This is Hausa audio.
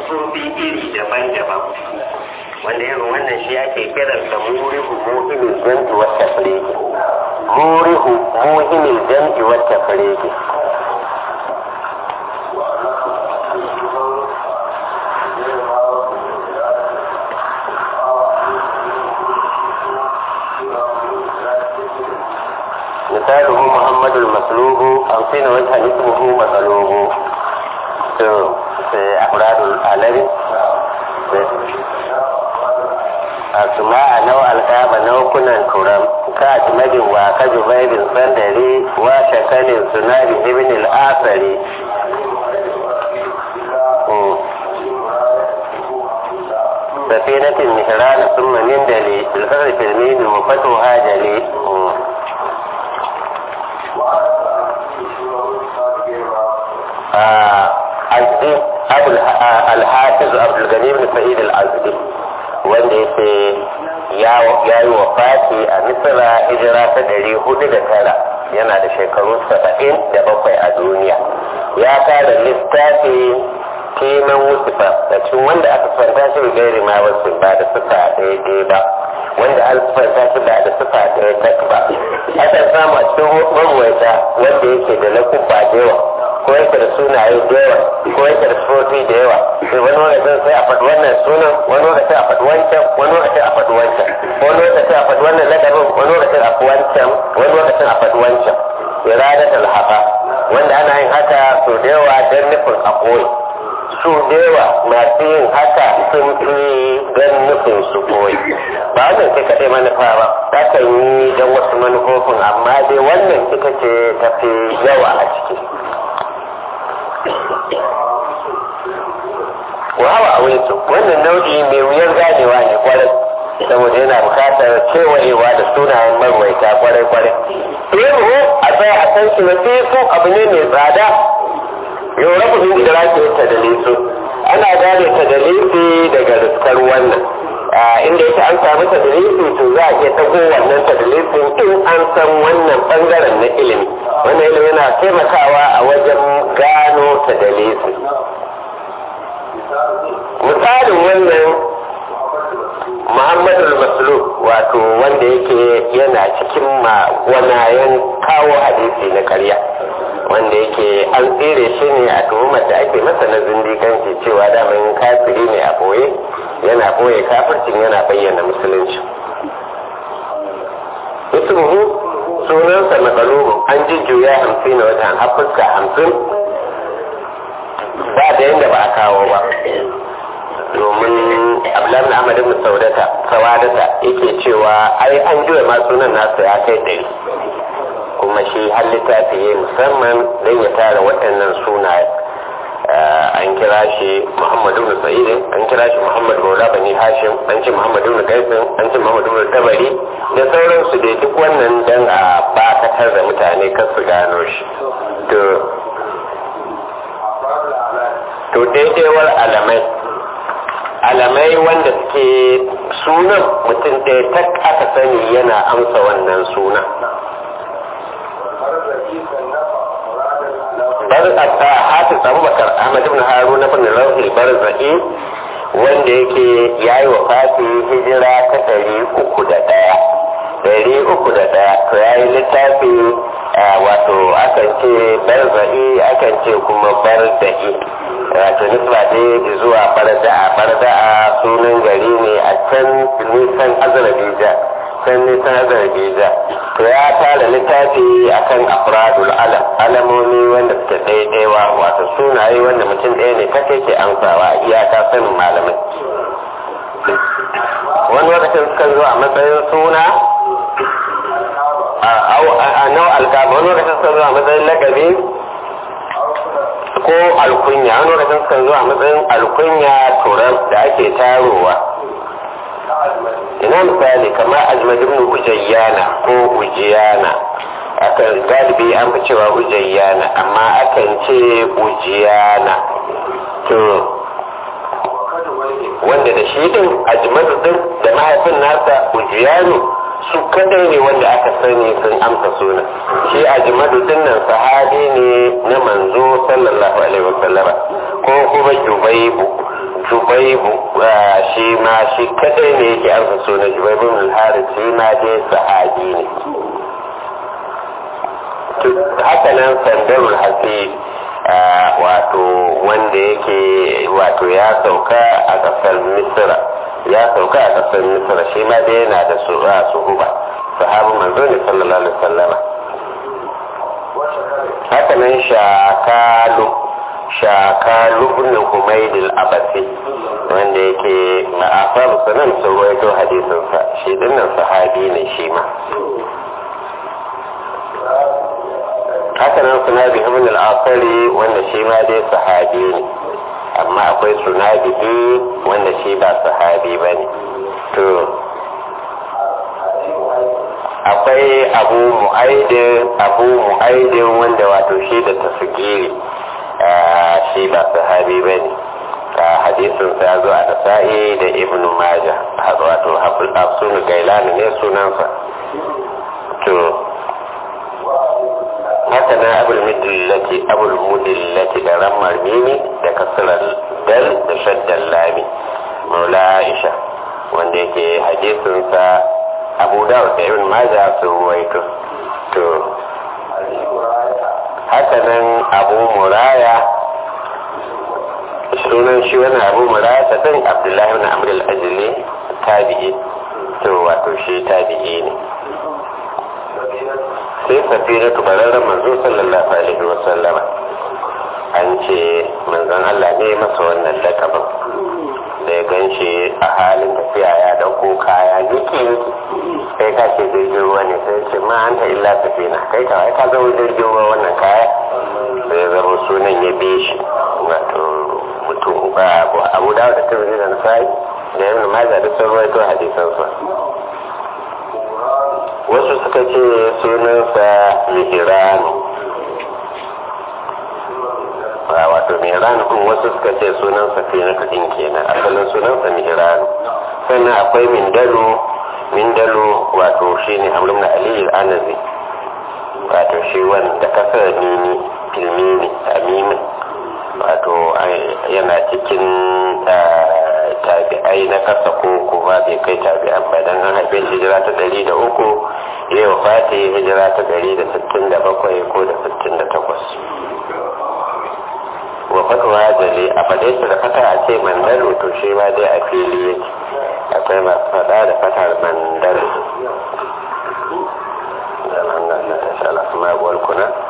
siffofi iri daban-daban wanda irin wannan shi ake kiransa murihu muhimmin jam'i wata fireki murihu muhimmin jam'i wata fireki مثاله محمد المسلوب خمسين وجها اسمه مسلوب في أفراد العالم أسماء نوع الكعبة نوع كنا كرم كأجمد وكجبير صندري وشكل سناد ابن الآثري سفينة مهران ثم نندلي الفرق في المين وفتوها جلي alhafiz abdulgani bin sa'id al-azdi wanda yake ya yi wa fati a misira hijira ta ɗari hudu da tara yana da shekaru saba'in da bakwai a duniya ya tara littafi kenan wusufa da cikin wanda aka fanta shi da gairi ma wasu ba da sufa daidai ba wanda an fanta shi ba da sufa ɗaya tak ba akan samu a cikin maruwaita wanda yake da lakubba da yawa ko yake da sunaye da yawa ko yake da sufofi da yawa sai wani lokacin sai a faɗi wannan sunan wani lokacin a faɗi wancan wani lokacin a faɗi wancan wani lokacin a faɗi wannan lakabin wani lokacin a faɗi wancan wani lokacin a faɗi wancan iradat alhaqa wanda ana yin haka so da yawa don nufin a koyi su da yawa masu yin haka sun fi don nufin su koyi ba wannan sai kaɗai manufa ba ta kan yi don wasu manufofin amma dai wannan ita ce tafi yawa a ciki wawa a wurin wannan nau'i mai wuyar ganewa ne kwarai saboda yana bukatar kewayewa da sunayen marwaita kwarai kwarai ilmu a tsaya a san shi nasifu abu ne mai tsada yau rabu min idraki ta dalisu ana gane ta dalisi daga riskar wannan inda yake an samu ta dalisi to za a iya tago wannan ta dalisin in an san wannan bangaren na ilimi wannan ilimi yana taimakawa a wajen gano ta dalisi misalin wannan muhammadu maslu wato wanda yake yana cikin magwanayen kawo hadisi na karya wanda yake an tsere shi ne a tuhumar da ake masa na zindikanci cewa daman kafiri ne a boye yana boye kafircin yana bayyana musulunci ismuhu sunansa makalubu an jujjuya hamsin na watan hafuska hamsin ba da yadda ba a kawo ba domin abdullahi ahmad ibn saudata sawadata yake cewa ai an juya ma sunan nasa ya kai ɗari kuma shi har littafi ya musamman don ya tara waɗannan sunaye an kira shi muhammad ibn sa'id an kira shi muhammad maula bani hashim an ce muhammad ibn qaisin an ce muhammad ibn tabari da sauransu dai duk wannan dan a bakatar da mutane kan su gano shi to to daidaiwar alamai alamai wanda suke sunan mutum ɗaya tak aka sani yana amsa wannan sunan barzaka hafiz abubakar ahmad ibn haruna ibn rawhi barzaki wanda yake yayi wa fati hijira ta ɗari uku da ɗaya ɗari uku da ɗaya to yayi littafi wato akan ce barzaki akan ce kuma bardaki wato nisba dai zuwa barda'a barda'a sunan gari ne a can nisan azarbija can nisan azarbija to ya tara littafi akan afradul alam alamomi wanda suke daidaiwa wato sunaye wanda mutum ɗaya ne ta ke amsawa iyaka sanin malamai wani lokacin suka zo a matsayin suna a nau alkaba wani lokacin suka zo a matsayin lagabi ko alkunya wani lokacin suka zo a matsayin alkunya turar da ake tarowa ina misali kamar ajmad ibn ujayyana ko ujiyana akan galibi an fi cewa ujayyana amma akan ce ujiyana to wanda da shi din ajmadu din da mahaifin nasa ujiyanu su kadai ne wanda aka sani sun amsa suna shi ajmadu din nan sahabi ne na manzo sallallahu alaihi wasallama ko kuma jubaibu jubaibu shi ma shi kadai ne yake amsa sunan jubaibu min haris shi ma dai sahabi ne haka nan sandarul hasib wato wanda yake wato ya sauka a kasar misira ya sauka a kasar misira shi ma dai yana da suhuba sahabu manzo ne sallallahu alaihi wasallama haka nan shakalu shakalu ibn humayd al-abasi wanda yake ma'afar sanan sun rawaito hadisin sa shi dinnan sahabi ne shi ma haka nan sunabi ibn al-asari wanda shi ma dai sahabi ne amma akwai sunabi wanda shi ba sahabi bane to akwai abu mu'aidin abu mu'aidin wanda wato shi da tasgiri shi ba sahabi ba ne hadisin sa zo a nasa'i da ibn maja wato hafsun gailani ne sunansa to haka na abul mudillati abul mudillati da rammar mimi da kasarar dal da shaddan lami maula aisha wanda yake hadisinsa abu dawud da ibn maja sun ruwaito to haka nan abu muraya sunan shi wani abu muraya ta ɗin abdullahi na amur al-ajili tabi'i to wato shi tabi'i ne sai safira tubararren manzo sallallahu alaihi wa sallama an ce manzon Allah ne masa wannan lakabin da ya gan shi a halin tafiya ya dauko kaya yake kai ka ce jirgin ruwa ne sai ce ma an ta illa safina kai ka ka zama jirgin ruwa wannan kaya sai zama sunan ya bi shi wato mutum ba abu dawo da tirmidhi da nasai da ibn majah da sun rawaito hadisan sa wasu suka ce sunansa mihiranu wato mihiranu kun wasu suka ce sunansa finatu din kenan asalin sunansa mihiranu sannan akwai mindalo mindalo wato shi ne amrin na aliyu anazi wato shi wanda kasar mini filmini amini wato yana cikin tabi'ai na kasa ko kuma bai kai tabi'an ba dan an haife hijira ta ɗari da uku ya yi fati hijira ta ɗari da sittin da bakwai ko da sittin da takwas wa fatuwa jale a faɗe su da fata a ce mandalo to shi ma dai a fili yake akwai masu faɗa da fatar mandalo da nan na ta shala kuma kuna